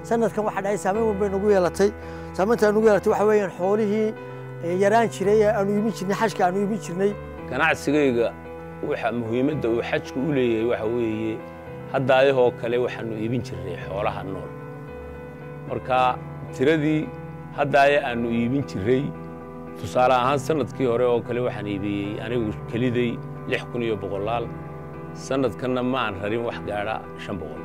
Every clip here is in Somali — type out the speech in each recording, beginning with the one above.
sanadkan waxaa dhacay saameyn weyn bay nagu yeelatay saameynta nagu yeelatay waxa weeyaan xoolihii yaraan jiray ee aanu iibin jirnay xajka aanu iibin jirnay ganacsigayga waxa muhiimadda uu xajku u leeyahay waxa weeye hadda ayahoo kale waxaanu iibin jirnay xoolaha nool marka tiradii hadda aya aanu iibin jirray tusaale ahaan sanadkii hore oo kale waxaan iibiyey anigu keliday lix kun iyo boqolaal sanadkanna ma aan rarin wax gaadha shan boqol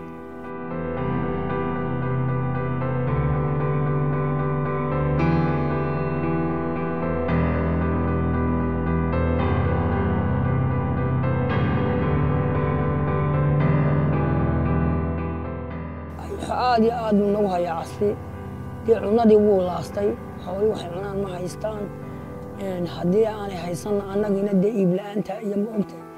aad iyo aad buu nagu hayaa casri dee cunadii wuu laastay xoolii waxay cunaan ma haystaan haddii aanay haysanna annagina dee iib la'aanta iyo ma ogtahay